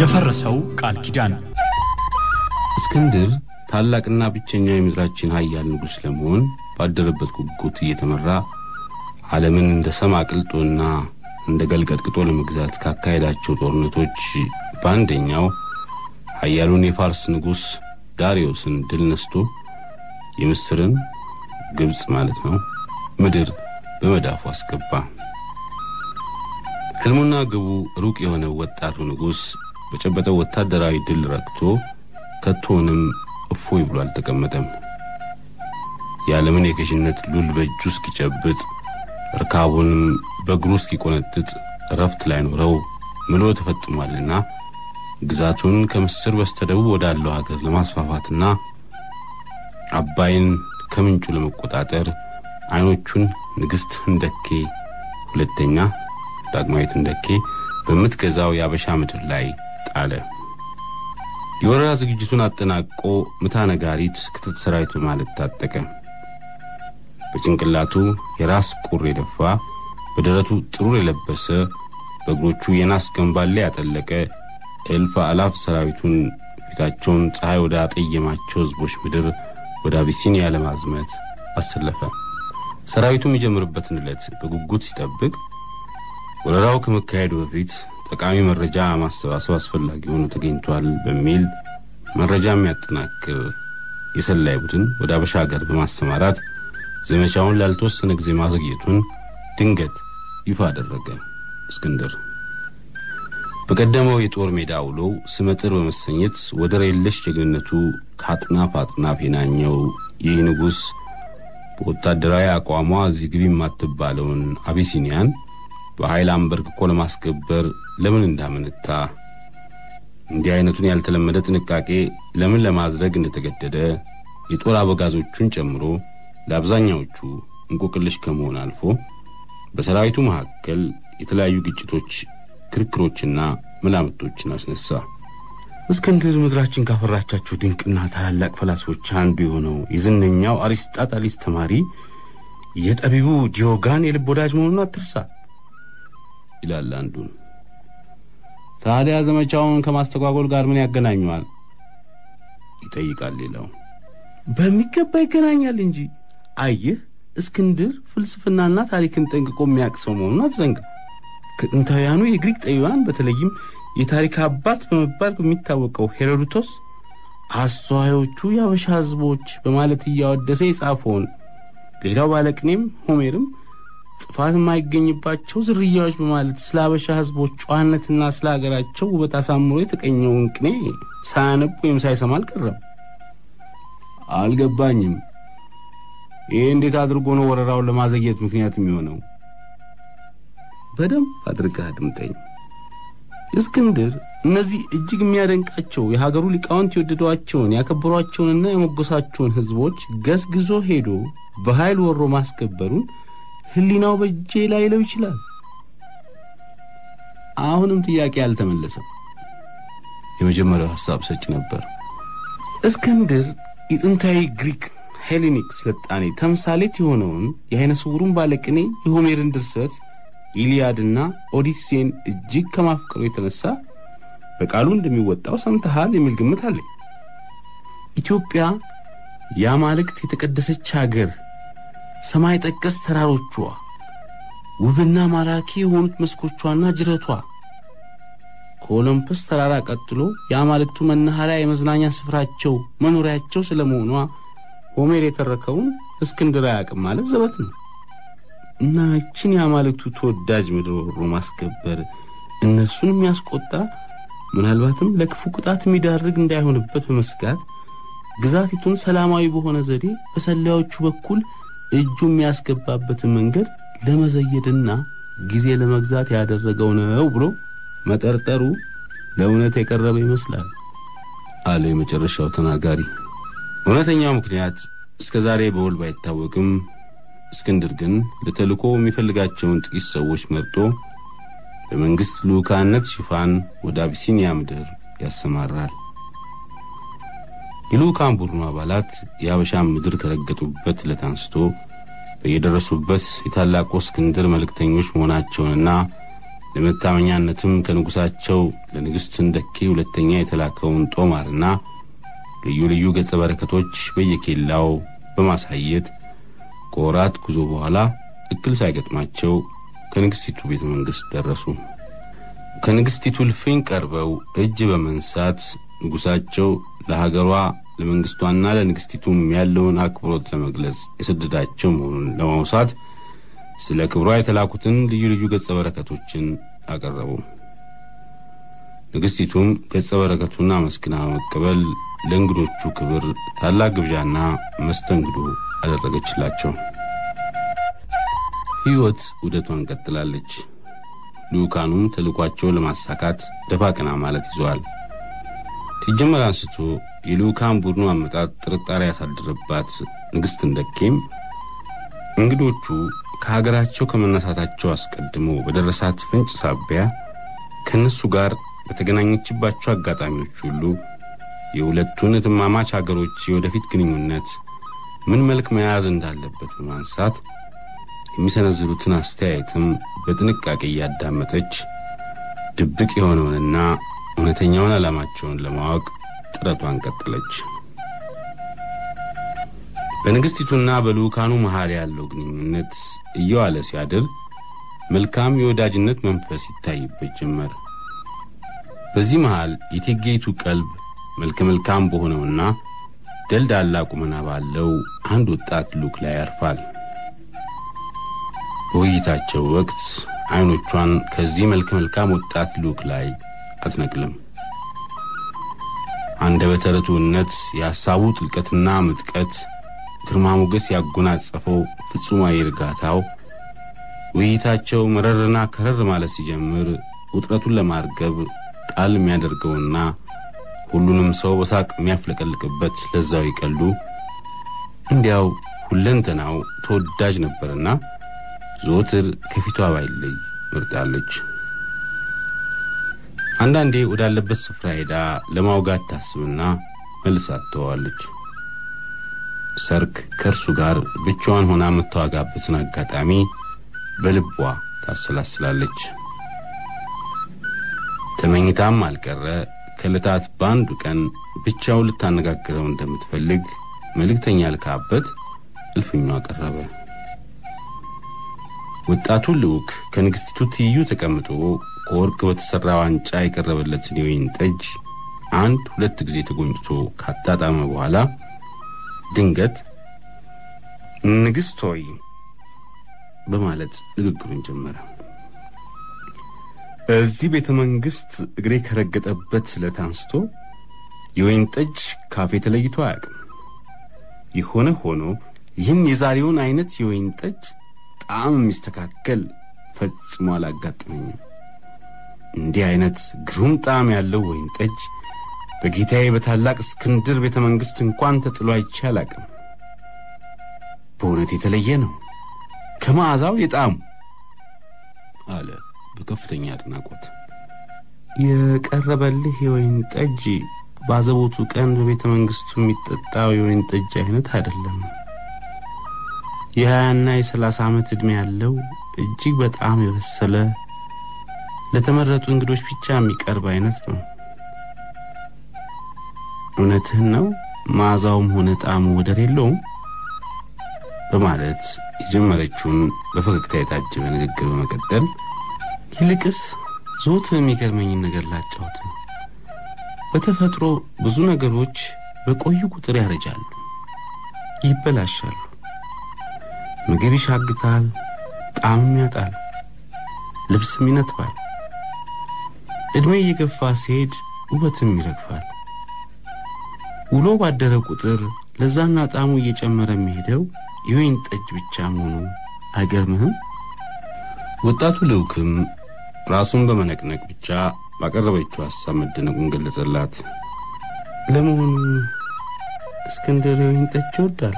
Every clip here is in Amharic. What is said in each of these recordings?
የፈረሰው ቃል ኪዳን እስክንድር ታላቅና ብቸኛው የምድራችን ኃያል ንጉሥ ለመሆን ባደረበት ጉጉት እየተመራ ዓለምን እንደ ሰም አቅልጦና እንደ ገልቀጥቅጦ ለመግዛት ካካሄዳቸው ጦርነቶች በአንደኛው ኃያሉን የፋርስ ንጉሥ ዳሪዮስን ድል ነስቶ የምስርን ግብፅ ማለት ነው ምድር በመዳፉ አስገባ። ሕልሙና ግቡ ሩቅ የሆነው ወጣቱ ንጉሥ በጨበጠው ወታደራዊ ድል ረክቶ ከቶንም እፎይ ብሎ አልተቀመጠም። የዓለምን የገዥነት ሉል በእጁ እስኪጨብጥ ርካቡንም በእግሩ እስኪቆነጥጥ እረፍት ላይኖረው ምሎ ተፈጥሟልና ግዛቱን ከምስር በስተደቡብ ወዳለው ሀገር ለማስፋፋትና አባይን ከምንጩ ለመቆጣጠር አይኖቹን ንግሥት ህንደኬ ሁለተኛ ዳግማዊት ህንደኬ በምትገዛው የአበሻ ምድር ላይ ጣለ። የወረራ ዝግጅቱን አጠናቆ ምታ ነጋሪት ክተት ሰራዊት በማለት ታጠቀ። በጭንቅላቱ የራስ ቁር የደፋ በደረቱ ጥሩር የለበሰ በእግሮቹ የናስ ገንባሌ ያጠለቀ እልፍ አላፍ ሰራዊቱን ፊታቸውን ፀሐይ ወደ አጠየማቸው ሕዝቦች ምድር ወደ አቢሲኒያ ለማዝመት አሰለፈ። ሰራዊቱ የሚጀምርበትን ዕለት በጉጉት ሲጠብቅ ወረራው ከመካሄዱ በፊት ጠቃሚ መረጃ ማሰባሰብ አስፈላጊ ሆኖ ተገኝቷል በሚል መረጃ የሚያጠናክር የሰላይ ቡድን ወደ አበሻ ሀገር በማሰማራት ዘመቻውን ላልተወሰነ ጊዜ ማዘግየቱን ድንገት ይፋ አደረገ። እስክንድር በቀደመው የጦር ሜዳ ውሎው ስመጥር በመሰኘት ወደር የለሽ ጀግንነቱ ከአጥናፍ አጥናፍ የናኘው ይህ ንጉሥ በወታደራዊ አቋሟ እዚህ ግቢ የማትባለውን አቢሲኒያን በኃይል አንበርክኮ ለማስገበር ለምን እንዳመነታ እንዲህ አይነቱን ያልተለመደ ጥንቃቄ ለምን ለማድረግ እንደተገደደ የጦር አበጋዞቹን ጨምሮ ለአብዛኛዎቹ እንቆቅልሽ ከመሆን አልፎ በሰራዊቱ መካከል የተለያዩ ግጭቶች፣ ክርክሮችና መላምቶችን አስነሳ። እስክንድር ምድራችን ካፈራቻቸው ድንቅና ታላላቅ ፈላስፎች አንዱ የሆነው የዝነኛው አሪስጣጣሊስ ተማሪ የጠቢቡ ዲዮጋን የልብ ወዳጅ መሆኑን አትርሳ ይላል አንዱን። ታዲያ ዘመቻውን ከማስተጓጎል ጋር ምን ያገናኘዋል? ይጠይቃል ሌላው። በሚገባ ይገናኛል እንጂ አየህ፣ እስክንድር ፍልስፍናና ታሪክን ጠንቅቆ የሚያውቅ ሰው መሆኑን አትዘንጋ። ከጥንታውያኑ የግሪክ ጠቢባን በተለይም የታሪክ አባት በመባል በሚታወቀው ሄሮዶቶስ አስተዋዮቹ የአበሻ ሕዝቦች በማለት እያወደሰ የጻፈውን ሌላው ባለቅኔም ሆሜርም ጥፋት የማይገኝባቸው ዝርያዎች በማለት ስለ አበሻ ሕዝቦች ጨዋነትና ስለ ሀገራቸው ውበት አሳምሮ የተቀኘውን ቅኔ ሳያነብ ወይም ሳይሰማ አልቀረም። አልገባኝም። ይህ እንዴት አድርጎ ነው ወረራውን ለማዘግየት ምክንያት የሚሆነው? በደንብ አድርገህ አድምጠኝ። እስክንድር እነዚህ እጅግ የሚያደንቃቸው የሀገሩ ሊቃውንት የወደዷቸውን ያከበሯቸውንና የሞገሳቸውን ሕዝቦች ገስግዞ ሄዶ በኃይል ወሮ ማስከበሩን ሕሊናው በእጄ ላይለው ይችላል። አሁንም ጥያቄ አልተመለሰም። የመጀመሪያው ሐሳብ ሰጭ ነበር። እስክንድር የጥንታዊ ግሪክ ሄሌኒክ ስልጣኔ ተምሳሌት የሆነውን የዓይነ ስውሩን ባለቅኔ የሆሜርን ድርሰት ኢሊያድና ኦዲሴን እጅግ ከማፍቀሩ የተነሳ በቃሉ እንደሚወጣው ሰምተሃል የሚል ግምት አለኝ። ኢትዮጵያ የአማልክት የተቀደሰች አገር፣ ሰማይ ጠቀስ ተራሮቿ፣ ውብና ማራኪ የሆኑት መስኮቿና ጅረቷ ከኦሎምፐስ ተራራ ቀጥሎ የአማልክቱ መናኸሪያ የመዝናኛ ስፍራቸው መኖሪያቸው ስለመሆኗ ሆሜር የተረከውን እስክንድር አያውቅም ማለት ዘበት ነው። እና ይችን የአማልክቱ ተወዳጅ ምድር ወሮ ማስከበር እነሱን የሚያስቆጣ ምናልባትም ለክፉ ቅጣት የሚዳርግ እንዳይሆንበት በመስጋት ግዛቲቱን ሰላማዊ በሆነ ዘዴ በሰላዮቹ በኩል እጁ የሚያስገባበትን መንገድ ለመዘየድና ጊዜ ለመግዛት ያደረገው ነው ብሎ መጠርጠሩ ለእውነት የቀረበ ይመስላል አለ የመጨረሻው ተናጋሪ። እውነተኛው ምክንያት እስከ ዛሬ በውል ባይታወቅም እስክንድር ግን ለተልእኮ የሚፈልጋቸውን ጥቂት ሰዎች መርጦ በመንግሥት ልዑካነት ሽፋን ወደ አቢሲኒያ ምድር ያሰማራል። የልዑካን ቡድኑ አባላት የአበሻን ምድር ከረገጡበት ዕለት አንስቶ በየደረሱበት የታላቁ እስክንድር መልእክተኞች መሆናቸውንና ለመታመኛነትም ከንጉሣቸው ለንግሥት ህንደኬ ሁለተኛ የተላከውን ጦማርና ልዩ ልዩ ገጸ በረከቶች በየኬላው በማሳየት ከወራት ጉዞ በኋላ እክል ሳይገጥማቸው ከንግሥቲቱ ቤተ መንግሥት ደረሱ። ከንግሥቲቱ እልፍኝ ቀርበው እጅ በመንሳት ንጉሣቸው ለሀገሯ ለመንግሥቷና ለንግሥቲቱም ያለውን አክብሮት ለመግለጽ የሰደዳቸው መሆኑን ለማውሳት ስለ ክብሯ የተላኩትን ልዩ ልዩ ገጸ በረከቶችን አቀረቡ። ንግሥቲቱም ገጸ በረከቱን አመስግና በመቀበል ለእንግዶቹ ክብር ታላቅ ግብዣና መስተንግዶ አደረገችላቸው። ሕይወት ውደቷን ቀጥላለች። ልዑካኑም ተልኳቸውን ለማሳካት ደፋ ቀና ማለት ይዘዋል። ሲጀመር አንስቶ የልዑካን ቡድኑ አመጣጥ ጥርጣሬ ያሳደረባት ንግሥት ህንደኬም እንግዶቹ ከሀገራቸው ከመነሳታቸው አስቀድሞ በደረሳት ፍንጭ ሳቢያ ከእነሱ ጋር በተገናኘችባቸው አጋጣሚዎች ሁሉ የሁለቱን እትማማች አገሮች የወደፊት ግንኙነት ምን መልክ መያዝ እንዳለበት በማንሳት የሚሰነዝሩትን አስተያየትም በጥንቃቄ እያዳመጠች ድብቅ የሆነውንና እውነተኛውን ዓላማቸውን ለማወቅ ጥረቷን ቀጠለች። በንግሥቲቱና በልዑካኑ መሃል ያለው ግንኙነት እየዋለ ሲያድር መልካም የወዳጅነት መንፈስ ይታይበት ጀመር። በዚህ መሃል የቴጌይቱ ቀልብ መልከ መልካም በሆነውና ደልዳላ ቁመና ባለው አንድ ወጣት ልዑክ ላይ ያርፋል። በውይይታቸው ወቅት ዐይኖቿን ከዚህ መልከ መልካም ወጣት ልዑክ ላይ አትነቅልም። አንደበተ ርቱዕነት፣ የሐሳቡ ጥልቀትና ምጥቀት፣ ግርማ ሞገስ ያጎናጸፈው ፍጹማዊ እርጋታው ውይይታቸው መረርና ከረር ማለት ሲጀምር ውጥረቱን ለማርገብ ጣል የሚያደርገውና ሁሉንም ሰው በሳቅ የሚያፍለቀልቅበት ለዛው ይቀሉ እንዲያው ሁለንተናው ተወዳጅ ነበርና ዘወትር ከፊቷ ባይለይ መርጣለች። አንዳንዴ ወዳለበት ስፍራ ሄዳ ለማውጋት ታስብና መልሳ ትተዋለች። ሰርክ ከእርሱ ጋር ብቻዋን ሆና የምታዋጋበትን አጋጣሚ በልቧ ታሰላስላለች። ተመኝታም አልቀረ ከዕለታት በአንዱ ቀን ብቻውን ልታነጋግረው እንደምትፈልግ መልእክተኛ ልካበት እልፍኟ ቀረበ። ወጣቱ ልዑክ ከንግሥቲቱ ትይዩ ተቀምጦ ከወርቅ በተሠራ ዋንጫ የቀረበለትን የወይን ጠጅ አንድ ሁለት ጊዜ ተጎንጭቶ ካጣጣመ በኋላ ድንገት ንግሥት ሆይ በማለት ንግግሩን ጀመረ። እዚህ ቤተ መንግሥት እግሬ ከረገጠበት ዕለት አንስቶ የወይን ጠጅ ካፌ ተለይቶ አያውቅም። የሆነ ሆኖ ይህን የዛሬውን አይነት የወይን ጠጅ ጣዕም የሚስተካከል ፈጽሞ አላጋጥመኝም። እንዲህ አይነት ግሩም ጣዕም ያለው ወይን ጠጅ በጌታዬ በታላቅ እስክንድር ቤተ መንግሥት እንኳን ተጥሎ አይቼ አላቅም። በእውነት የተለየ ነው ከመዓዛው የጣዕሙ አለ በከፍተኛ አድናቆት። የቀረበልህ የወይን ጠጅ ባዘቦቱ ቀን በቤተ መንግሥቱ የሚጠጣው የወይን ጠጅ አይነት አይደለም። የሀያና የሰላሳ ዓመት ዕድሜ ያለው እጅግ በጣም የበሰለ ለተመረጡ እንግዶች ብቻ የሚቀርብ አይነት ነው። እውነትህን ነው። መዓዛውም ሆነ ጣዕሙ ወደር የለውም በማለት የጀመረችውን በፈገግታ የታጀበ ንግግር በመቀጠል ይልቅስ ዘወትር የሚገርመኝን ነገር ላጫውት። በተፈጥሮ ብዙ ነገሮች በቆዩ ቁጥር ያረጃሉ፣ ይበላሻሉ። ምግብ ይሻግታል፣ ጣዕምም ያጣል፣ ልብስም ይነጥባል። ዕድሜ እየገፋ ሲሄድ ውበትም ይረግፋል። ውሎ ባደረ ቁጥር ለዛና ጣዕሙ እየጨመረ የሚሄደው የወይን ጠጅ ብቻ መሆኑ አይገርምህም? ወጣቱ ልዑክም ራሱን በመነቅነቅ ብቻ ባቀረበችው ሐሳብ መደነቁን ገለጸላት። ለመሆኑ እስክንድር የወይን ጠጅ ይወዳል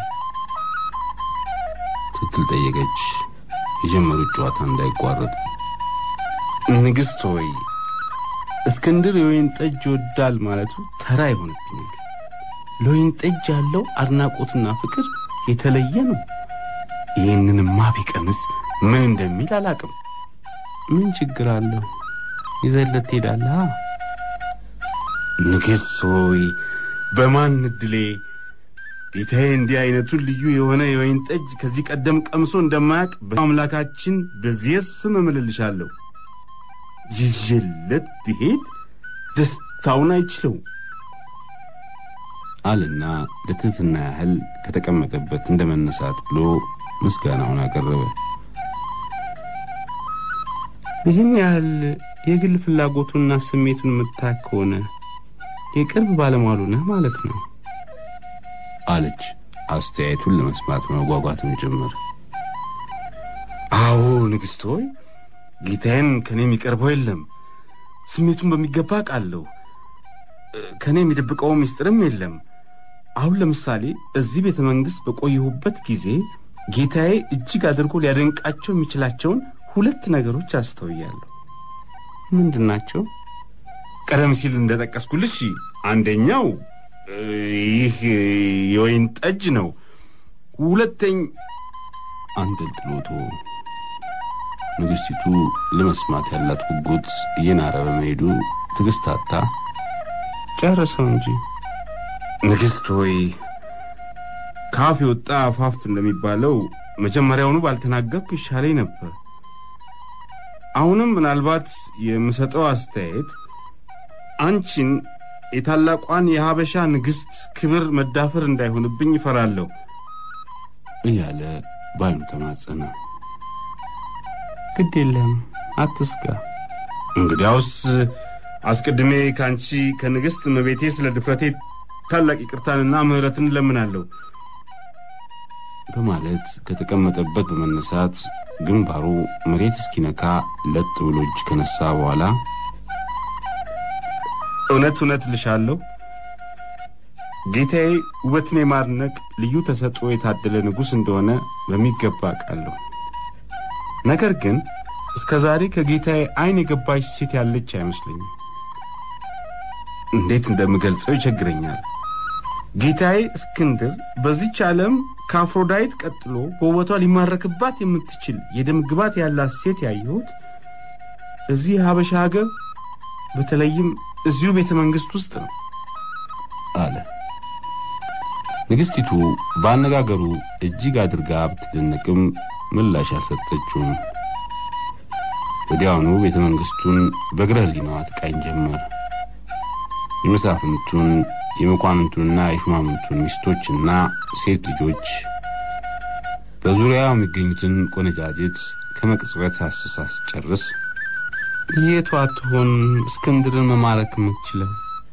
ስትል ጠየቀች። የጀመሩት ጨዋታ እንዳይቋረጥ ንግሥት ሆይ እስክንድር የወይን ጠጅ ይወዳል ማለቱ ተራ ይሆንብኛል። ለወይን ጠጅ ያለው አድናቆትና ፍቅር የተለየ ነው። ይህንንማ ቢቀምስ ምን እንደሚል አላቅም ምን ችግር አለው? ይዘለት ትሄዳለህ። ንግሥት ሆይ በማን እድሌ ጌታዬ እንዲህ አይነቱን ልዩ የሆነ የወይን ጠጅ ከዚህ ቀደም ቀምሶ እንደማያውቅ በአምላካችን በዚህ ስም እምልልሻለሁ። ይዤለት ብሄድ ደስታውን አይችለው አልና ለትሕትና ያህል ከተቀመጠበት እንደ መነሳት ብሎ ምስጋናውን አቀረበ። ይህን ያህል የግል ፍላጎቱንና ስሜቱን የምታክ ከሆነ የቅርብ ባለሟሉ ነህ ማለት ነው አለች አስተያየቱን ለመስማት መጓጓትም ጭምር። አዎ ንግሥት ሆይ ጌታዬን ከእኔ የሚቀርበው የለም። ስሜቱን በሚገባ ቃለሁ። ከእኔ የሚደብቀው ምስጢርም የለም። አሁን ለምሳሌ እዚህ ቤተ መንግሥት በቆየሁበት ጊዜ ጌታዬ እጅግ አድርጎ ሊያደንቃቸው የሚችላቸውን ሁለት ነገሮች አስተውያለሁ። ምንድን ናቸው? ቀደም ሲል እንደጠቀስኩልሽ አንደኛው ይህ የወይን ጠጅ ነው። ሁለተኝ አንጠልጥሎቶ ንግሥቲቱ ለመስማት ያላት ጉጉት እየናረ በመሄዱ ትዕግስት አጣ። ጨርሰው እንጂ ንግሥት ሆይ ከአፍ የወጣ አፋፍ እንደሚባለው መጀመሪያውኑ ባልተናገርኩ ይሻለኝ ነበር። አሁንም ምናልባት የምሰጠው አስተያየት አንቺን የታላቋን የሀበሻ ንግሥት ክብር መዳፈር እንዳይሆንብኝ ይፈራለሁ እያለ ባይኑ ተማጸነ። ግድ የለም አትስጋ። እንግዲያውስ አስቀድሜ ከአንቺ ከንግሥት እመቤቴ ስለ ድፍረቴ ታላቅ ይቅርታንና ምሕረትን እለምናለሁ በማለት ከተቀመጠበት በመነሳት ግንባሩ መሬት እስኪነካ ለጥ ብሎ እጅ ከነሳ በኋላ እውነት እውነት ልሻለሁ ጌታዬ ውበትን የማድነቅ ልዩ ተሰጥኦ የታደለ ንጉሥ እንደሆነ በሚገባ አውቃለሁ። ነገር ግን እስከ ዛሬ ከጌታዬ ዓይን የገባች ሴት ያለች አይመስለኝም። እንዴት እንደምገልጸው ይቸግረኛል። ጌታዬ እስክንድር በዚች ዓለም ከአፍሮዳይት ቀጥሎ በውበቷ ሊማረክባት የምትችል የደም ግባት ያላት ሴት ያየሁት እዚህ የሀበሻ ሀገር በተለይም እዚሁ ቤተ መንግሥት ውስጥ ነው አለ። ንግሥቲቱ በአነጋገሩ እጅግ አድርጋ ብትደነቅም ምላሽ አልሰጠችውም። ወዲያውኑ ቤተ መንግሥቱን በእግረ ሕሊናዋ ትቃኝ ጀመር። የመሳፍንቱን የመኳንንቱንና የሹማምንቱን ሚስቶችና ሴት ልጆች በዙሪያው የሚገኙትን ቆነጃጅት ከመቅጽበት አስሳ ስጨርስ የቱ አትሆን እስክንድርን መማረክ የምትችለው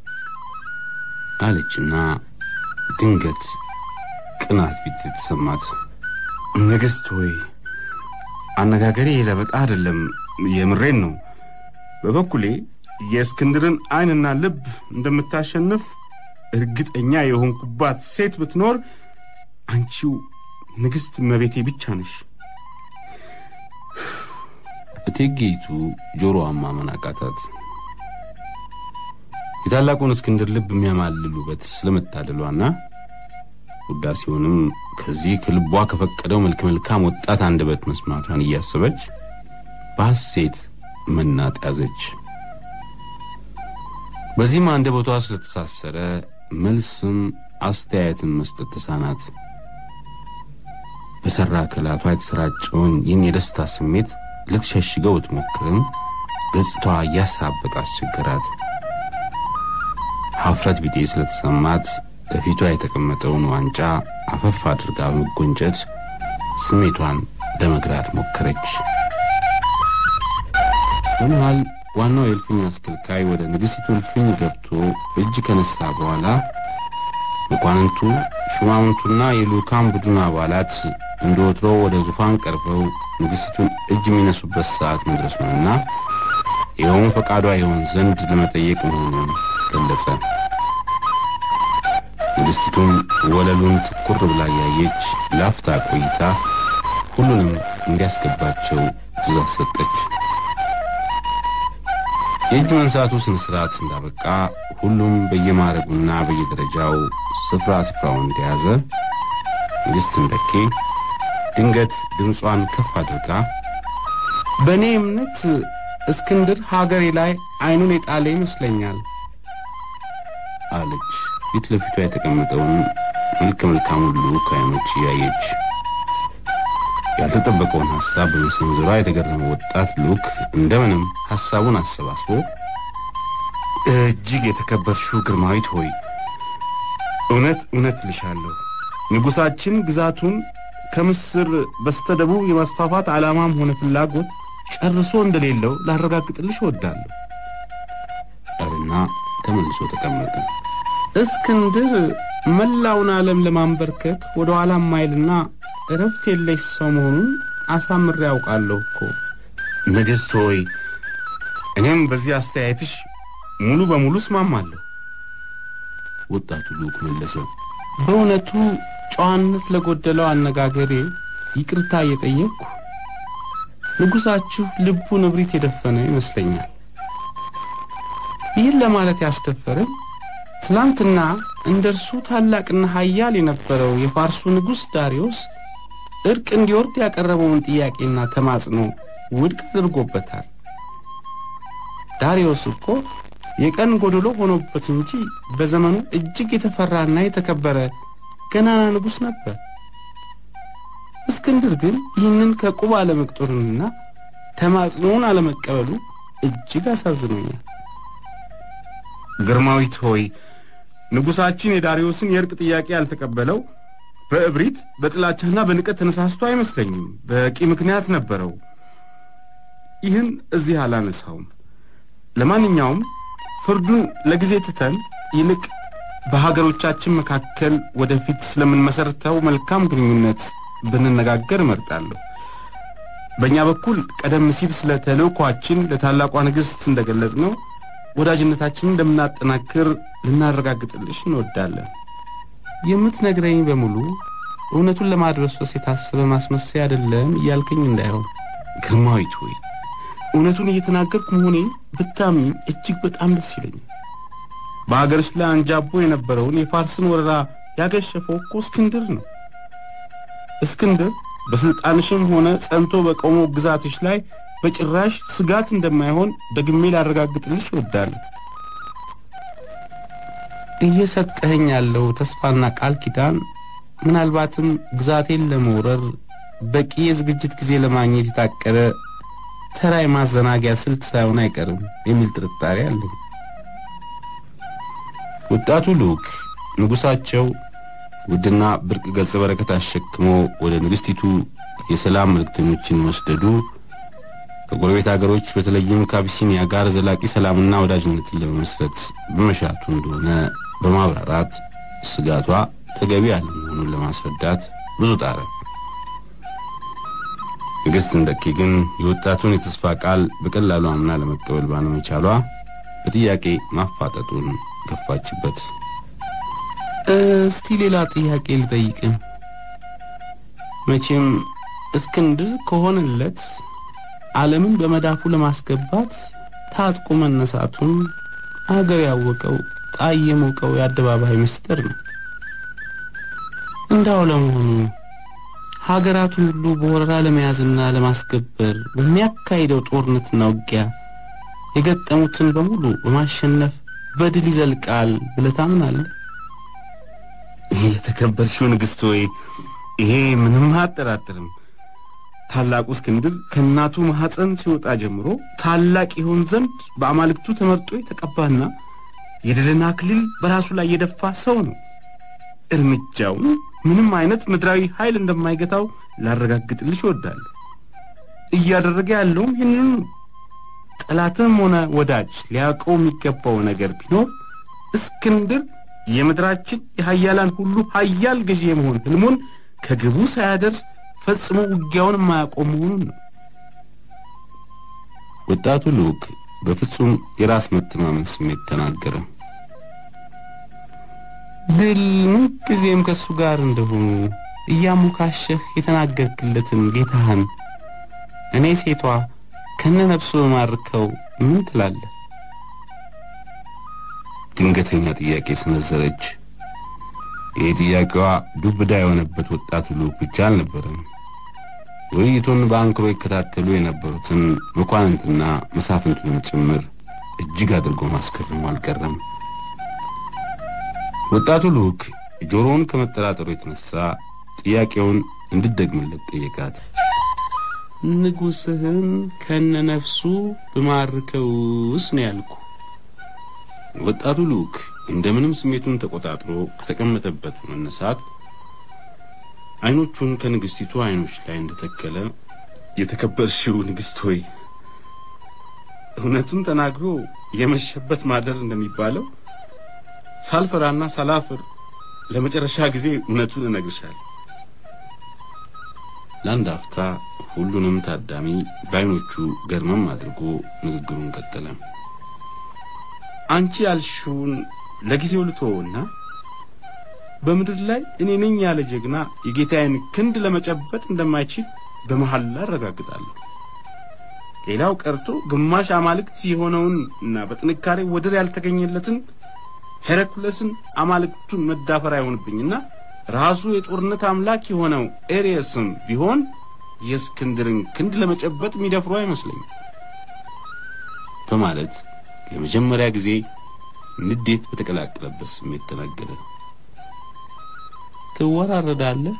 አለችና ድንገት ቅናት ቢት የተሰማት ንግሥት ሆይ አነጋገሬ ለበጣ አይደለም፣ የምሬን ነው። በበኩሌ የእስክንድርን ዓይንና ልብ እንደምታሸንፍ እርግጠኛ የሆንኩባት ሴት ብትኖር አንቺው ንግሥት እመቤቴ ብቻ ነሽ። እቴጌይቱ ጆሮዋን ማመን አቃታት። የታላቁን እስክንድር ልብ የሚያማልል ውበት ስለመታደሏና ውዳሴውንም ከዚህ ከልቧ ከፈቀደው መልክ መልካም ወጣት አንደበት መስማቷን እያሰበች በሐሴት መናጥ ያዘች። በዚህም አንደበቷ ስለተሳሰረ መልስም አስተያየትን መስጠት ተሳናት። በሠራ ከላቷ የተሰራጨውን ይህን የደስታ ስሜት ልትሸሽገው ብትሞክርም ገጽታዋ እያሳበቅ አስቸገራት። ሀፍረት ቢጤ ስለተሰማት በፊቷ የተቀመጠውን ዋንጫ አፈፍ አድርጋ በመጎንጨት ስሜቷን ለመግራት ሞከረች። በመሃል ዋናው የእልፍኝ አስከልካይ ወደ ንግሥቲቱ እልፍኝ ገብቶ እጅ ከነሳ በኋላ መኳንንቱ፣ ሹማምንቱና የልዑካን ቡድን አባላት እንደ ወትሮ ወደ ዙፋን ቀርበው ንግሥቲቱን እጅ የሚነሱበት ሰዓት መድረሱንና ይኸውም ፈቃዷ ይሆን ዘንድ ለመጠየቅ መሆኑን ገለጸ። ንግሥቲቱም ወለሉን ትኩር ብላ ያየች ላፍታ ቆይታ ሁሉንም እንዲያስገባቸው ትእዛዝ ሰጠች። የእጅ መንሳቱ ስነ ስርዓት እንዳበቃ ሁሉም በየማዕረጉና በየደረጃው ስፍራ ስፍራውን እንደያዘ ንግሥት እንደኬ ድንገት ድምጿን ከፍ አድርጋ በእኔ እምነት እስክንድር ሀገሬ ላይ አይኑን የጣለ ይመስለኛል አለች ፊት ለፊቷ የተቀመጠውን መልከ መልካሙን ልዑክ አይኖች እያየች። ያልተጠበቀውን ሐሳብ በመሰንዘሯ የተገረመ ወጣት ልዑክ እንደምንም ሐሳቡን አሰባስቦ እጅግ የተከበርሽው ግርማዊት ሆይ እውነት እውነት ልሻለሁ ንጉሣችን ግዛቱን ከምስር በስተደቡብ የማስፋፋት ዓላማም ሆነ ፍላጎት ጨርሶ እንደሌለው ላረጋግጥልሽ እወዳለሁ አልና ተመልሶ ተቀመጠ። እስክንድር መላውን ዓለም ለማንበርከክ ወደ ኋላ ማይልና እረፍት የለሽ ሰው መሆኑን አሳምሬ ያውቃለሁ እኮ ንግሥት ሆይ እኔም በዚህ አስተያየትሽ ሙሉ በሙሉ እስማማለሁ ወጣቱ ልዑክ መለሰ። በእውነቱ ጨዋነት ለጎደለው አነጋገሬ ይቅርታ እየጠየቅኩ ንጉሣችሁ ልቡ ንብሪት የደፈነ ይመስለኛል። ይህን ለማለት ያስደፈረኝ ትናንትና እንደ እርሱ ታላቅና ኃያል የነበረው የፋርሱ ንጉሥ ዳሪዮስ እርቅ እንዲወርድ ያቀረበውን ጥያቄና ተማጽኖ ውድቅ አድርጎበታል። ዳሪዮስ እኮ የቀን ጎደሎ ሆኖበት እንጂ በዘመኑ እጅግ የተፈራና የተከበረ ገናና ንጉሥ ነበር። እስክንድር ግን ይህንን ከቁብ አለመቅጠሩንና ተማጽኖውን አለመቀበሉ እጅግ አሳዝኖኛል። ግርማዊት ሆይ ንጉሣችን የዳሪዮስን የእርቅ ጥያቄ ያልተቀበለው በእብሪት በጥላቻና በንቀት ተነሳስቶ አይመስለኝም። በቂ ምክንያት ነበረው። ይህን እዚህ አላነሳውም። ለማንኛውም ፍርዱን ለጊዜ ትተን ይልቅ በሀገሮቻችን መካከል ወደፊት ስለምንመሰርተው መልካም ግንኙነት ብንነጋገር እመርጣለሁ። በእኛ በኩል ቀደም ሲል ስለ ተልእኳችን ለታላቋ ንግሥት እንደገለጽ ነው ወዳጅነታችንን እንደምናጠናክር ልናረጋግጥልሽ እንወዳለን። የምትነግረኝ በሙሉ እውነቱን ለማድበስበስ የታሰበ ማስመሰያ አይደለም እያልከኝ እንዳይሆን። ግርማዊት ሆይ እውነቱን እየተናገርኩ መሆኔ ብታምኝ እጅግ በጣም ደስ ይለኛል። በሀገርሽ ላይ አንጃቦ የነበረውን የፋርስን ወረራ ያገሸፈው እኮ እስክንድር ነው። እስክንድር በስልጣንሽም ሆነ ጸንቶ በቆመው ግዛትሽ ላይ በጭራሽ ስጋት እንደማይሆን ደግሜ ላረጋግጥልሽ እወዳለሁ። እየሰጠኸኝ ያለው ተስፋና ቃል ኪዳን ምናልባትም ግዛቴን ለመውረር በቂ የዝግጅት ጊዜ ለማግኘት የታቀደ ተራ የማዘናጊያ ስልት ሳይሆን አይቀርም የሚል ጥርጣሬ አለኝ። ወጣቱ ልዑክ ንጉሣቸው ውድና ብርቅ ገጸ በረከት አሸክሞ ወደ ንግሥቲቱ የሰላም መልእክተኞችን መስደዱ ከጎረቤት አገሮች በተለይም ከአቢሲኒያ ጋር ዘላቂ ሰላምና ወዳጅነትን ለመመስረት በመሻቱ እንደሆነ በማብራራት ስጋቷ ተገቢ አለመሆኑን ለማስረዳት ብዙ ጣረ። ንግሥት እንደኪ ግን የወጣቱን የተስፋ ቃል በቀላሉ አምና ለመቀበል ባለመቻሏ በጥያቄ ማፋጠጡን ገፋችበት። እስቲ ሌላ ጥያቄ ልጠይቅህ። መቼም እስክንድር ከሆነለት ዓለምን በመዳፉ ለማስገባት ታጥቆ መነሳቱን አገር ያወቀው ጣይ የሞቀው የአደባባይ ምስጢር ነው። እንዳው ለመሆኑ ሀገራቱን ሁሉ በወረራ ለመያዝና ለማስገበር በሚያካሂደው ጦርነትና ውጊያ የገጠሙትን በሙሉ በማሸነፍ በድል ይዘልቃል ብለህ ታምናለህ? የተከበርሽው ንግሥት ሆይ ይሄ ምንም አያጠራጥርም። ታላቁ እስክንድር ከእናቱ ማኅፀን ሲወጣ ጀምሮ ታላቅ ይሆን ዘንድ በአማልክቱ ተመርጦ የተቀባና የድልን አክሊል በራሱ ላይ የደፋ ሰው ነው። እርምጃውን ምንም አይነት ምድራዊ ኃይል እንደማይገታው ላረጋግጥልሽ እወዳለሁ። እያደረገ ያለውም ይህንኑ ነው። ጠላትም ሆነ ወዳጅ ሊያውቀው የሚገባው ነገር ቢኖር እስክንድር የምድራችን የሀያላን ሁሉ ሀያል ገዢ የመሆን ህልሙን ከግቡ ሳያደርስ ፈጽሞ ውጊያውን የማያቆም መሆኑን ነው። ወጣቱ ልዑክ በፍጹም የራስ መተማመን ስሜት ተናገረ። ድል ምንጊዜም ከእሱ ጋር እንደሆኑ እያሞካሸህ የተናገርክለትን ጌታህን እኔ ሴቷ ከነ ነፍሱ በማርከው ምን ትላለህ? ድንገተኛ ጥያቄ ሰነዘረች። ይህ ጥያቄዋ ዱብዳ የሆነበት ወጣቱ ልዑክ ብቻ አልነበረም። ውይይቱን በአንክሮ ይከታተሉ የነበሩትን መኳንንትና መሳፍንቱንም ጭምር እጅግ አድርጎ ማስገረሙ አልቀረም። ወጣቱ ልዑክ ጆሮውን ከመጠራጠሩ የተነሳ ጥያቄውን እንድትደግምለት ጠየቃት። ንጉሥህን ከነነፍሱ ብማርከውስ ነው ያልኩ። ወጣቱ ልዑክ እንደምንም ስሜቱን ተቆጣጥሮ ከተቀመጠበት በመነሳት አይኖቹን ከንግሥቲቱ አይኖች ላይ እንደተከለ የተከበርሽው ንግሥት ሆይ እውነቱን ተናግሮ የመሸበት ማደር እንደሚባለው ሳልፈራና ሳላፍር ለመጨረሻ ጊዜ እውነቱን እነግርሻለሁ። ለአንድ አፍታ ሁሉንም ታዳሚ በአይኖቹ ገርመም አድርጎ ንግግሩን ቀጠለ። አንቺ ያልሽውን ለጊዜው ልተወውና በምድር ላይ እኔ ነኝ ያለ ጀግና የጌታዬን ክንድ ለመጨበጥ እንደማይችል በመሐላ አረጋግጣለሁ። ሌላው ቀርቶ ግማሽ አማልክት የሆነውን እና በጥንካሬ ወደር ያልተገኘለትን ሄረኩለስን አማልክቱን መዳፈር አይሆንብኝና ራሱ የጦርነት አምላክ የሆነው ኤሪየስም ቢሆን የእስክንድርን ክንድ ለመጨበጥ የሚደፍሩ አይመስለኝም በማለት ለመጀመሪያ ጊዜ ንዴት በተቀላቀለበት ስሜት ተናገረ። ትወራረዳለህ?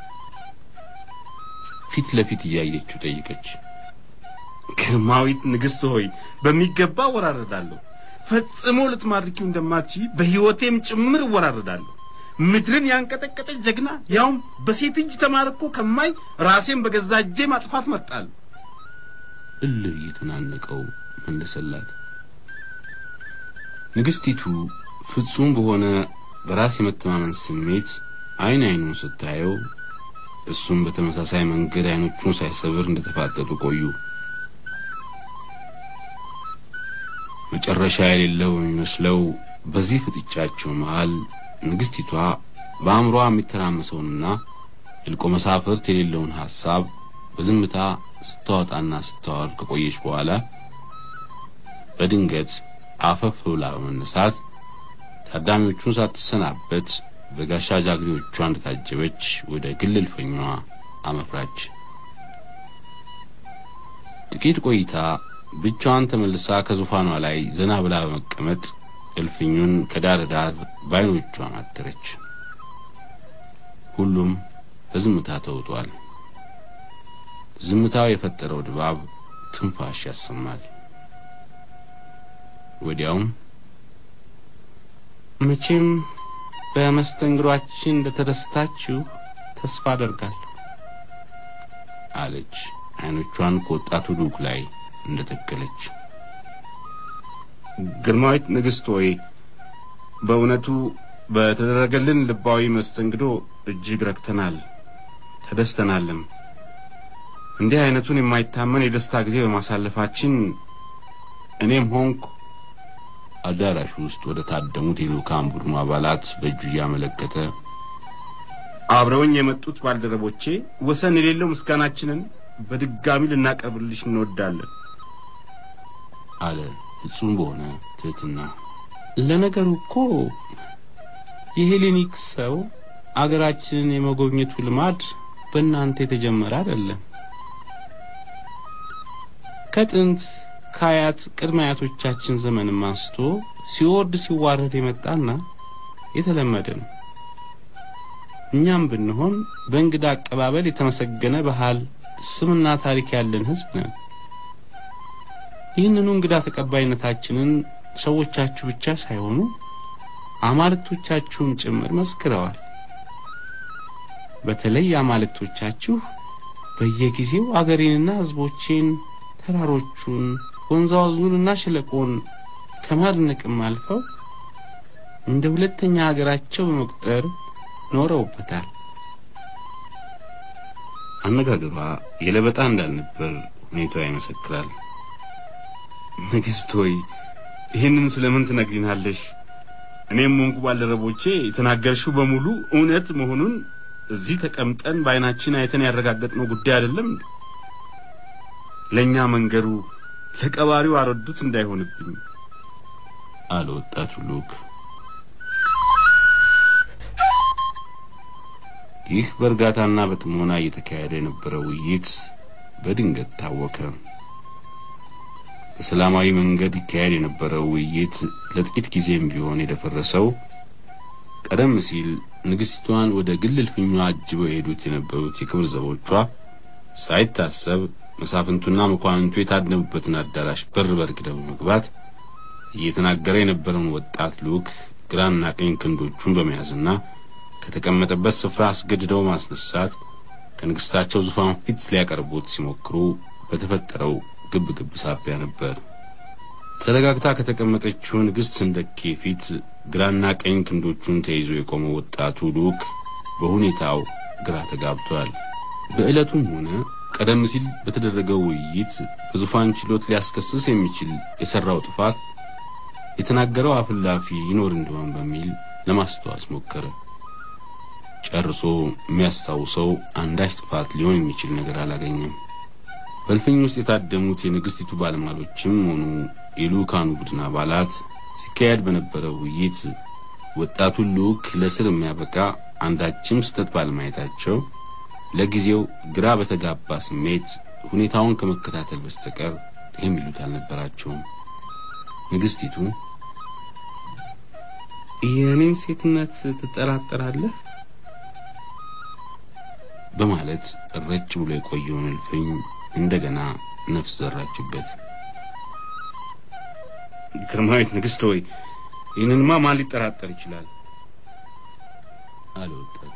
ፊት ለፊት እያየችው ጠይቀች። ግርማዊት ንግሥት ሆይ በሚገባ እወራረዳለሁ። ፈጽሞ ልትማርኪው እንደማትችይ በሕይወቴም ጭምር እወራረዳለሁ። ምድርን ያንቀጠቀጠች ጀግና ያውም በሴት እጅ ተማርኮ ከማይ ራሴን በገዛ እጄ ማጥፋት መርጣለሁ። እልህ እየተናነቀው መለሰላት። ንግሥቲቱ ፍጹም በሆነ በራስ የመተማመን ስሜት አይን አይኑን ስታየው እሱም በተመሳሳይ መንገድ አይኖቹን ሳይሰብር እንደተፋጠጡ ቆዩ። መጨረሻ የሌለው የሚመስለው በዚህ ፍጥጫቸው መሃል ንግሥቲቷ በአእምሯ የሚተራመሰውንና እልቆ መሳፍርት የሌለውን ሐሳብ በዝምታ ስታወጣና ስታወር ከቆየች በኋላ በድንገት አፈፍ ብላ በመነሳት ታዳሚዎቹን ሳትሰናበት በጋሻ ጃግሬዎቿ እንደታጀበች ወደ ግል እልፍኟ አመራች። ጥቂት ቆይታ ብቻዋን ተመልሳ ከዙፋኗ ላይ ዘና ብላ በመቀመጥ እልፍኙን ከዳር ዳር በዓይኖቿ ማተረች። ሁሉም በዝምታ ተውጧል። ዝምታው የፈጠረው ድባብ ትንፋሽ ያሰማል። ወዲያውም መቼም በመስተንግሯችን እንደተደሰታችሁ ተስፋ አደርጋለሁ አለች፣ አይኖቿን ከወጣቱ ልዑክ ላይ እንደተከለች። ግርማዊት ንግሥት ሆይ በእውነቱ በተደረገልን ልባዊ መስተንግዶ እጅግ ረክተናል፣ ተደስተናልም። እንዲህ አይነቱን የማይታመን የደስታ ጊዜ በማሳለፋችን እኔም ሆንኩ አዳራሹ ውስጥ ወደ ታደሙት የልዑካን ቡድኑ አባላት በእጁ እያመለከተ አብረውኝ የመጡት ባልደረቦቼ ወሰን የሌለው ምስጋናችንን በድጋሚ ልናቀርብልሽ እንወዳለን አለ ፍጹም በሆነ ትሕትና። ለነገሩ እኮ የሄሌኒክ ሰው አገራችንን የመጎብኘቱ ልማድ በእናንተ የተጀመረ አይደለም። ከጥንት ከአያት ቅድመ አያቶቻችን ዘመንም አንስቶ ሲወርድ ሲዋረድ የመጣና የተለመደ ነው። እኛም ብንሆን በእንግዳ አቀባበል የተመሰገነ ባህል፣ ስምና ታሪክ ያለን ሕዝብ ነን። ይህንኑ እንግዳ ተቀባይነታችንን ሰዎቻችሁ ብቻ ሳይሆኑ አማልክቶቻችሁም ጭምር መስክረዋል። በተለይ አማልክቶቻችሁ በየጊዜው አገሬንና ሕዝቦቼን ተራሮቹን ወንዛወዙንና ሸለቆን ከማድነቅም አልፈው እንደ ሁለተኛ ሀገራቸው በመቁጠር ኖረውበታል። አነጋገሯ የለበጣ እንዳልነበር ሁኔታዋ ይመሰክራል። ንግሥት ሆይ ይህንን ስለምን ትነግሪናለሽ? እኔም ሆንኩ ባልደረቦቼ የተናገርሽው በሙሉ እውነት መሆኑን እዚህ ተቀምጠን በዓይናችን አይተን ያረጋገጥነው ጉዳይ አይደለም እንዴ? ለእኛ መንገሩ ለቀባሪው አረዱት እንዳይሆንብኝ አለ ወጣቱ ልዑክ። ይህ በእርጋታና በጥሞና እየተካሄደ የነበረው ውይይት በድንገት ታወከ። በሰላማዊ መንገድ ይካሄድ የነበረው ውይይት ለጥቂት ጊዜም ቢሆን የደፈረሰው ቀደም ሲል ንግሥቲቷን ወደ ግል እልፍኟ አጅበው የሄዱት የነበሩት የክብር ዘቦቿ ሳይታሰብ መሳፍንቱና መኳንንቱ የታደሙበትን አዳራሽ በር በርግደው መግባት እየተናገረ የነበረውን ወጣት ልዑክ ግራና ቀኝ ክንዶቹን በመያዝና ከተቀመጠበት ስፍራ አስገድደው ማስነሳት ከንግሥታቸው ዙፋን ፊት ሊያቀርቡት ሲሞክሩ በተፈጠረው ግብ ግብ ሳቢያ ነበር። ተረጋግታ ከተቀመጠችው ንግሥት ስንደኬ ፊት ግራና ቀኝ ክንዶቹን ተይዞ የቆመው ወጣቱ ልዑክ በሁኔታው ግራ ተጋብቷል። በዕለቱም ሆነ ቀደም ሲል በተደረገው ውይይት በዙፋን ችሎት ሊያስከስስ የሚችል የሠራው ጥፋት የተናገረው አፍላፊ ይኖር እንደሆን በሚል ለማስተዋስ ሞከረ። ጨርሶ የሚያስታውሰው አንዳች ጥፋት ሊሆን የሚችል ነገር አላገኘም። በእልፍኝ ውስጥ የታደሙት የንግሥቲቱ ባለሟሎችም ሆኑ የልዑካኑ ቡድን አባላት ሲካሄድ በነበረው ውይይት ወጣቱን ልዑክ ለስር የሚያበቃ አንዳችም ስህተት ባለማየታቸው ለጊዜው ግራ በተጋባ ስሜት ሁኔታውን ከመከታተል በስተቀር የሚሉት አልነበራቸውም። ንግሥቲቱ የእኔን ሴትነት ትጠራጠራለህ? በማለት ረጭ ብሎ የቆየውን እልፍኝ እንደገና ነፍስ ዘራችበት። ግርማዊት ንግሥት ሆይ ይህንንማ ማን ሊጠራጠር ይችላል? አለ ወጣቱ።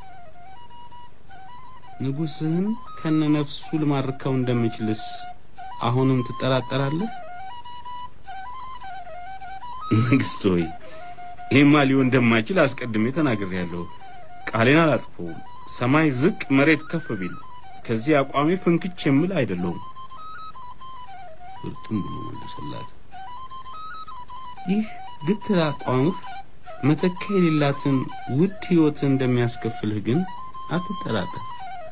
ንጉሥህን ከነ ነፍሱ ልማርከው እንደምችልስ አሁንም ትጠራጠራለህ? ንግሥት ሆይ ይህማ ሊሆን እንደማይችል አስቀድሜ ተናግሬያለሁ። ቃሌን አላጥፈውም። ሰማይ ዝቅ መሬት ከፍ ቢል ከዚህ አቋሜ ፍንክች የምል አይደለሁም። ፍርጥም ብሎ መለሰላት። ይህ ግትር አቋምህ መተካ የሌላትን ውድ ሕይወትን እንደሚያስከፍልህ ግን አትጠራጠር።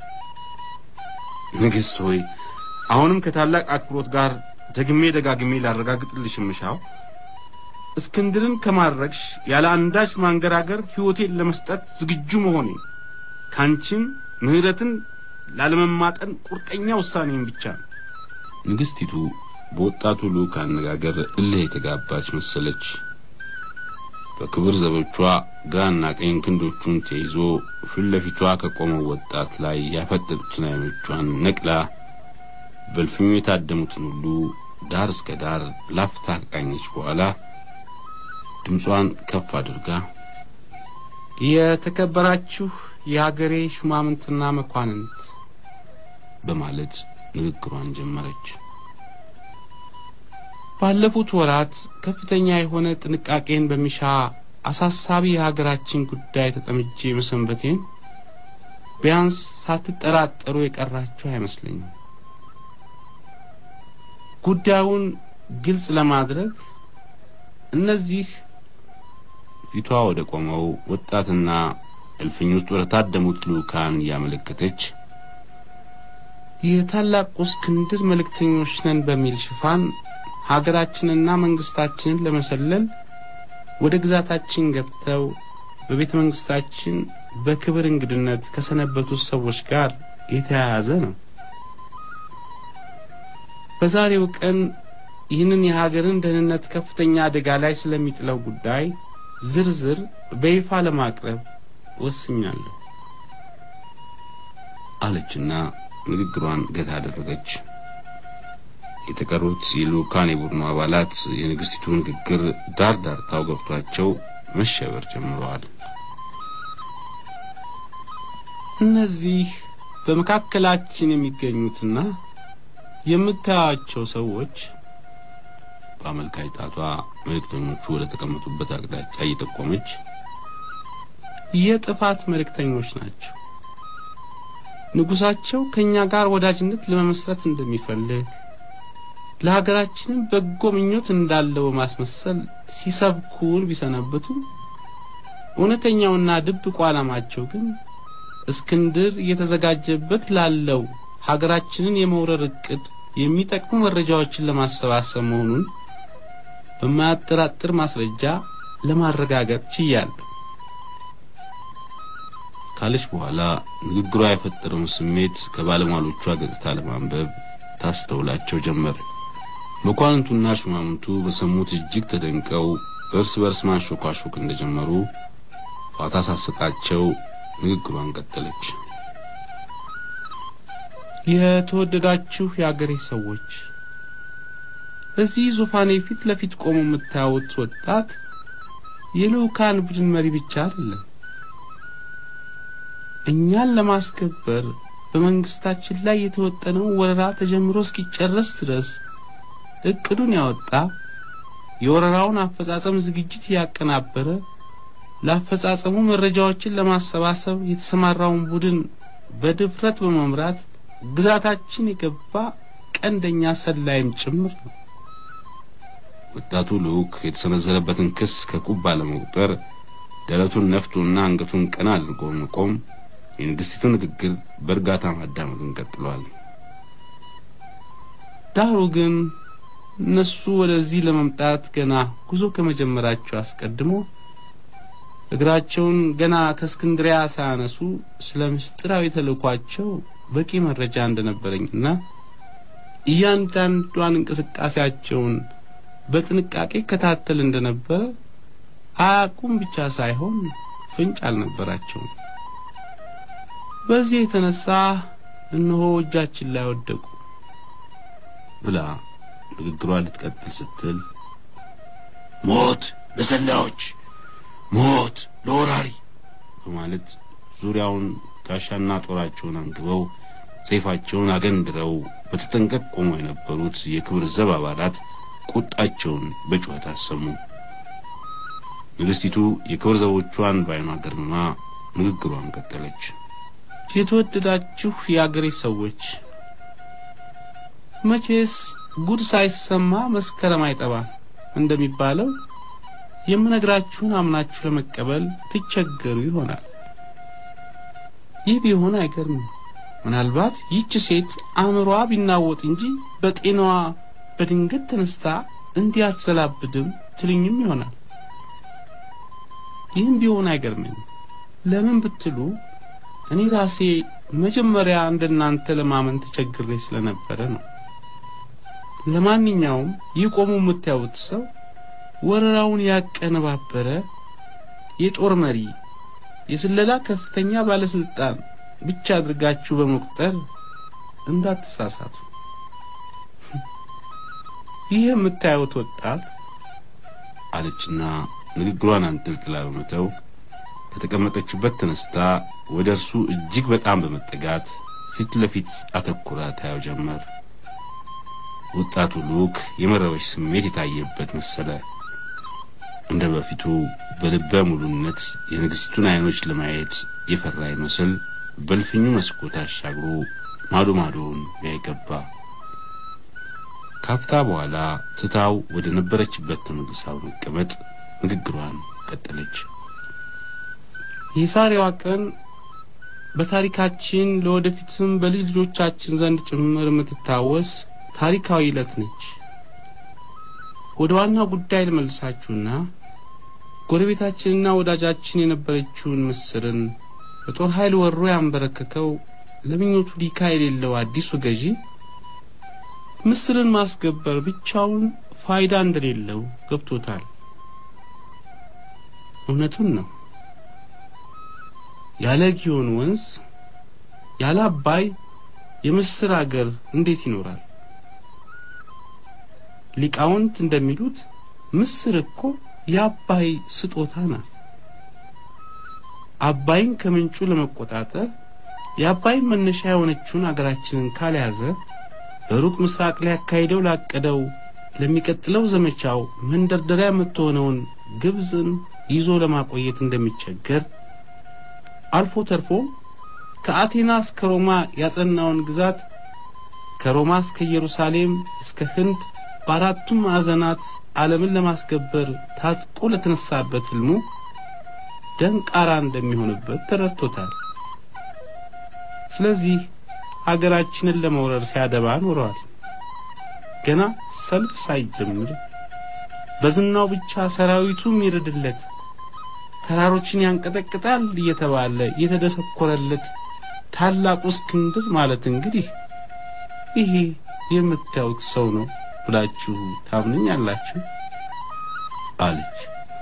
ንግሥት ሆይ አሁንም ከታላቅ አክብሮት ጋር ደግሜ ደጋግሜ ላረጋግጥልሽ የምሻው እስክንድርን ከማድረግሽ ያለ አንዳች ማንገራገር ሕይወቴን ለመስጠት ዝግጁ መሆኔ ካንቺም ምሕረትን ላለመማጠን ቁርጠኛ ውሳኔን ብቻ ነው። ንግሥቲቱ በወጣቱ ልዑክ አነጋገር እልህ የተጋባች መሰለች። በክብር ዘቦቿ ግራና ቀኝ ክንዶቹን ተይዞ ፊት ለፊቷ ከቆመው ወጣት ላይ ያፈጠጡትን ዓይኖቿን ነቅላ በእልፍኙ የታደሙትን ሁሉ ዳር እስከ ዳር ላፍታ ከቃኘች በኋላ ድምጿን ከፍ አድርጋ የተከበራችሁ የሀገሬ ሹማምንትና መኳንንት በማለት ንግግሯን ጀመረች። ባለፉት ወራት ከፍተኛ የሆነ ጥንቃቄን በሚሻ አሳሳቢ የሀገራችን ጉዳይ ተጠምጄ መሰንበቴን ቢያንስ ሳትጠራጠሩ የቀራችሁ አይመስለኝም። ጉዳዩን ግልጽ ለማድረግ እነዚህ ፊቷ ወደ ቆመው ወጣትና እልፍኝ ውስጥ ወደ ታደሙት ልዑካን እያመለከተች የታላቁ እስክንድር መልእክተኞች ነን በሚል ሽፋን ሀገራችንና መንግስታችንን ለመሰለል ወደ ግዛታችን ገብተው በቤተ መንግስታችን በክብር እንግድነት ከሰነበቱት ሰዎች ጋር የተያያዘ ነው። በዛሬው ቀን ይህንን የሀገርን ደህንነት ከፍተኛ አደጋ ላይ ስለሚጥለው ጉዳይ ዝርዝር በይፋ ለማቅረብ ወስኛለሁ አለችና ንግግሯን ገታ አደረገች። የተቀሩት የልዑካን የቡድኑ አባላት የንግሥቲቱ ንግግር ዳር ዳርታው ገብቷቸው መሸበር ጀምረዋል። እነዚህ በመካከላችን የሚገኙትና የምታያቸው ሰዎች በአመልካች ጣቷ መልእክተኞቹ ወደ ተቀመጡበት አቅጣጫ እየጠቆመች የጥፋት መልእክተኞች ናቸው። ንጉሳቸው ከእኛ ጋር ወዳጅነት ለመመስረት እንደሚፈልግ ለሀገራችንም በጎ ምኞት እንዳለው በማስመሰል ሲሰብኩን ቢሰነብቱም እውነተኛውና ድብቁ ዓላማቸው ግን እስክንድር እየተዘጋጀበት ላለው ሀገራችንን የመውረር እቅድ የሚጠቅሙ መረጃዎችን ለማሰባሰብ መሆኑን በማያጠራጥር ማስረጃ ለማረጋገጥ ችያለሁ። ካለች በኋላ ንግግሯ የፈጠረውን ስሜት ከባለሟሎቿ ገጽታ ለማንበብ ታስተውላቸው ጀመር። መኳንንቱና ሹማምንቱ በሰሙት እጅግ ተደንቀው እርስ በርስ ማንሾካሾክ እንደጀመሩ ፋታ ሳሰጣቸው ንግግሯን ቀጠለች። የተወደዳችሁ የአገሬ ሰዎች እዚህ ዙፋኔ ፊት ለፊት ቆሞ የምታዩት ወጣት የልዑካን ቡድን መሪ ብቻ አይደለም። እኛን ለማስከበር በመንግስታችን ላይ የተወጠነው ወረራ ተጀምሮ እስኪጨረስ ድረስ እቅዱን ያወጣ የወረራውን አፈጻጸም ዝግጅት ያቀናበረ ለአፈጻጸሙ መረጃዎችን ለማሰባሰብ የተሰማራውን ቡድን በድፍረት በመምራት ግዛታችን የገባ ቀንደኛ ሰላይም ጭምር ነው። ወጣቱ ልዑክ የተሰነዘረበትን ክስ ከቁብ ባለመቁጠር ደረቱን ነፍቶና አንገቱን ቀና አድርጎ መቆም የንግሥቲቱ ንግግር በእርጋታ ማዳመጡን ቀጥሏል። ዳሩ ግን እነሱ ወደዚህ ለመምጣት ገና ጉዞ ከመጀመራቸው አስቀድሞ እግራቸውን ገና ከእስክንድሪያ ሳያነሱ ስለ ምስጢራዊ ተልእኳቸው በቂ መረጃ እንደነበረኝና እያንዳንዷን እንቅስቃሴያቸውን በጥንቃቄ ከታተል እንደነበረ አያውቁም ብቻ ሳይሆን ፍንጭ አልነበራቸውም። በዚህ የተነሳ እነሆ እጃችን ላይ ወደቁ ብላ ንግግሯ ልትቀጥል ስትል ሞት ለሰላዮች፣ ሞት ለወራሪ በማለት ዙሪያውን ጋሻና ጦራቸውን አንግበው ሰይፋቸውን አገንድረው በተጠንቀቅ ቆመው የነበሩት የክብር ዘብ አባላት ቁጣቸውን በጩኸት አሰሙ። ንግሥቲቱ የክብር ዘቦቿን በዓይኗ ገርምማ ንግግሯን ቀጠለች። የተወደዳችሁ የአገሬ ሰዎች መቼስ ጉድ ሳይሰማ መስከረም አይጠባም እንደሚባለው የምነግራችሁን አምናችሁ ለመቀበል ትቸገሩ ይሆናል። ይህ ቢሆን አይገርምም። ምናልባት ይህች ሴት አእምሯ ቢናወጥ እንጂ በጤናዋ በድንገት ተነስታ እንዲህ አትዘላብድም ትልኝም ይሆናል። ይህም ቢሆን አይገርመኝም። ለምን ብትሉ እኔ ራሴ መጀመሪያ እንደናንተ ለማመን ተቸግሬ ስለነበረ ነው። ለማንኛውም ይህ ቆሞ የምታዩት ሰው ወረራውን ያቀነባበረ የጦር መሪ፣ የስለላ ከፍተኛ ባለስልጣን ብቻ አድርጋችሁ በመቁጠር እንዳትሳሳቱ። ይህ የምታዩት ወጣት አለችና ንግግሯን አንጠልጥላ በመተው ከተቀመጠችበት ተነስታ ወደ እርሱ እጅግ በጣም በመጠጋት ፊት ለፊት አተኩራ ታየው ጀመር። ወጣቱ ልዑክ የመረበሽ ስሜት የታየበት መሰለ። እንደ በፊቱ በልበ ሙሉነት የንግሥቲቱን ዓይኖች ለማየት የፈራ ይመስል በልፍኙ መስኮት አሻግሮ ማዶ ማዶውን ያይገባ። ካፍታ በኋላ ትታው ወደ ነበረችበት ተመልሳ በመቀመጥ ንግግሯን ቀጠለች። የዛሬዋ ቀን በታሪካችን ለወደፊትም በልጅ ልጆቻችን ዘንድ ጭምር የምትታወስ ታሪካዊ ዕለት ነች። ወደ ዋናው ጉዳይ ልመልሳችሁና ጎረቤታችንና ወዳጃችን የነበረችውን ምስርን በጦር ኃይል ወሮ ያንበረከከው ለምኞቱ ዲካ የሌለው አዲሱ ገዢ ምስርን ማስገበር ብቻውን ፋይዳ እንደሌለው ገብቶታል። እውነቱን ነው። ያለ ጊዮን ወንዝ ያለ አባይ የምስር አገር እንዴት ይኖራል? ሊቃውንት እንደሚሉት ምስር እኮ የአባይ ስጦታ ናት። አባይን ከምንጩ ለመቆጣጠር የአባይን መነሻ የሆነችውን አገራችንን ካልያዘ በሩቅ ምስራቅ ላይ ያካሂደው ላቀደው ለሚቀጥለው ዘመቻው መንደርደሪያ የምትሆነውን ግብፅን ይዞ ለማቆየት እንደሚቸገር አልፎ ተርፎ ከአቴና እስከ ሮማ ያጸናውን ግዛት ከሮማ እስከ ኢየሩሳሌም እስከ ህንድ በአራቱም ማዕዘናት ዓለምን ለማስገበር ታጥቆ ለተነሳበት ህልሙ ደንቃራ እንደሚሆንበት ተረድቶታል። ስለዚህ አገራችንን ለመውረር ሲያደባ ኖረዋል። ገና ሰልፍ ሳይጀምር በዝናው ብቻ ሰራዊቱ የሚረድለት ተራሮችን ያንቀጠቅጣል እየተባለ የተደሰኮረለት ታላቁ እስክንድር ማለት እንግዲህ ይሄ የምታዩት ሰው ነው ብላችሁ ታምነኛላችሁ? አለች።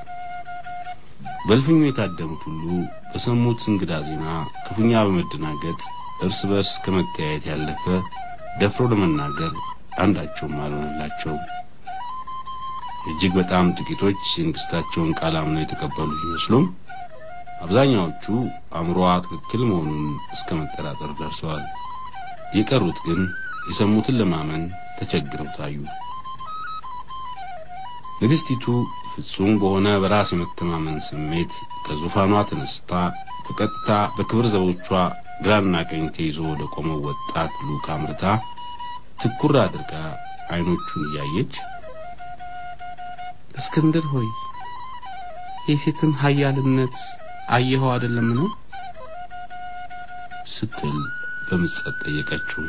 በእልፍኙ የታደሙት ሁሉ በሰሙት እንግዳ ዜና ክፉኛ በመደናገጥ እርስ በርስ ከመተያየት ያለፈ ደፍሮ ለመናገር አንዳቸውም አልሆነላቸውም። እጅግ በጣም ጥቂቶች የንግሥታቸውን ቃል አምነው የተቀበሉ ቢመስሉም አብዛኛዎቹ አእምሮዋ ትክክል መሆኑን እስከ መጠራጠር ደርሰዋል። የቀሩት ግን የሰሙትን ለማመን ተቸግረው ታዩ። ንግሥቲቱ ፍጹም በሆነ በራስ የመተማመን ስሜት ከዙፋኗ ተነስታ በቀጥታ በክብር ዘቦቿ ግራና ቀኝ ተይዞ ወደ ቆመው ወጣት ልዑክ አምርታ ትኩር አድርጋ አይኖቹን እያየች እስክንድር ሆይ የሴትን ኃያልነት አየኸው አይደለም ነው ስትል በምጸት ጠየቀችው።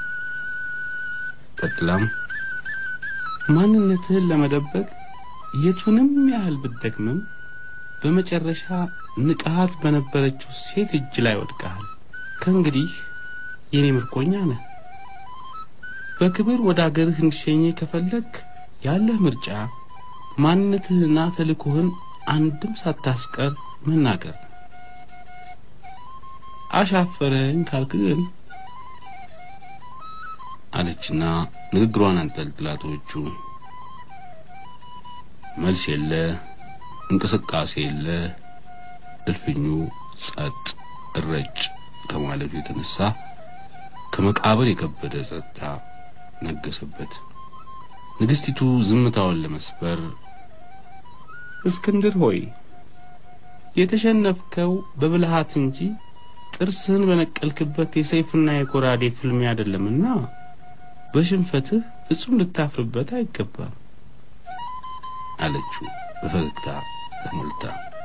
ቀጥላም ማንነትህን ለመደበቅ የቱንም ያህል ብትደክምም በመጨረሻ ንቃሃት በነበረችው ሴት እጅ ላይ ወድቀሃል። ከእንግዲህ የኔ ምርኮኛ ነህ። በክብር ወደ አገርህ እንዲሸኘ ከፈለግ ያለህ ምርጫ ማንነትህንና ተልእኮህን አንድም ሳታስቀር መናገር ነው። አሻፈረኝ ካልክ ግን አለችና ንግግሯን አንጠልጥላ ተወቹ። መልስ የለ፣ እንቅስቃሴ የለ። እልፍኙ ጸጥ እረጭ ከማለቱ የተነሳ ከመቃብር የከበደ ጸጥታ ነገሰበት። ንግሥቲቱ ዝምታውን ለመስበር እስክንድር ሆይ የተሸነፍከው በብልሃት እንጂ ጥርስህን በነቀልክበት የሰይፍና የኮራዴ ፍልሚያ አይደለምና በሽንፈትህ ፍጹም ልታፍርበት አይገባም አለችው በፈገግታ ተሞልታ።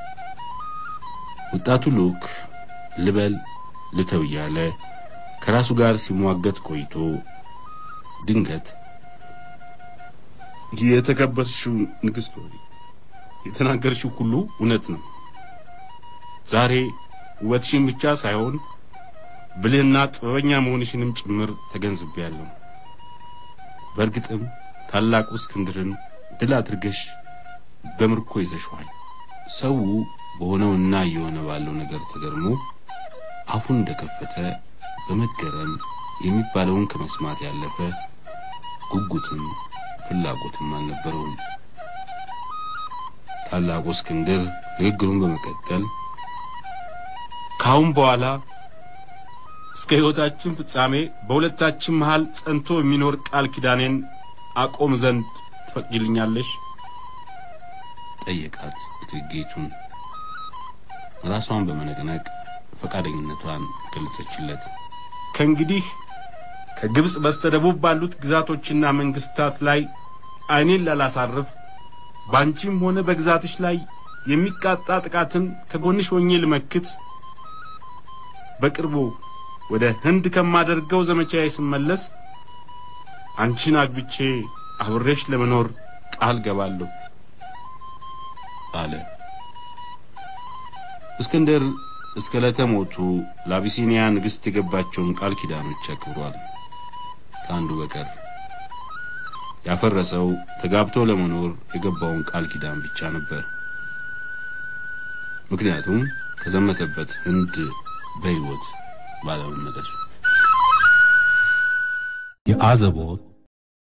ወጣቱ ልዑክ ልበል ልተው እያለ ከራሱ ጋር ሲሟገት ቆይቶ ድንገት የተከበርሽው ንግሥት ሆይ የተናገርሽው ሁሉ እውነት ነው። ዛሬ ውበትሽን ብቻ ሳይሆን ብልህና ጥበበኛ መሆንሽንም ጭምር ተገንዝቤያለሁ። በእርግጥም ታላቁ እስክንድርን ድል አድርገሽ በምርኮ ይዘሽዋል። ሰው በሆነውና እየሆነ ባለው ነገር ተገርሞ አፉን እንደከፈተ በመገረም የሚባለውን ከመስማት ያለፈ ጉጉትም ፍላጎትም አልነበረውም። ታላቁ እስክንድር ንግግሩን በመቀጠል ካሁን በኋላ እስከ ሕይወታችን ፍጻሜ በሁለታችን መሃል ጸንቶ የሚኖር ቃል ኪዳኔን አቆም ዘንድ ትፈቅጂልኛለሽ? ጠየቃት እቴጌይቱን። ራሷን በመነቅነቅ ፈቃደኝነቷን ገለጸችለት። ከእንግዲህ ከግብፅ በስተደቡብ ባሉት ግዛቶችና መንግስታት ላይ ዓይኔን ላላሳርፍ በአንቺም ሆነ በግዛትሽ ላይ የሚቃጣ ጥቃትን ከጎንሽ ሆኜ ልመክት በቅርቡ ወደ ህንድ ከማደርገው ዘመቻዬ ስመለስ አንቺን አግብቼ አብሬሽ ለመኖር ቃል ገባለሁ አለ። እስክንድር እስከ ዕለተ ሞቱ ለአቢሲኒያ ንግሥት የገባቸውን ቃል ኪዳኖች አክብሯል። ከአንዱ በቀር ያፈረሰው ተጋብቶ ለመኖር የገባውን ቃል ኪዳን ብቻ ነበር። ምክንያቱም ከዘመተበት ህንድ በሕይወት ባለመመለሱ የአዘቦት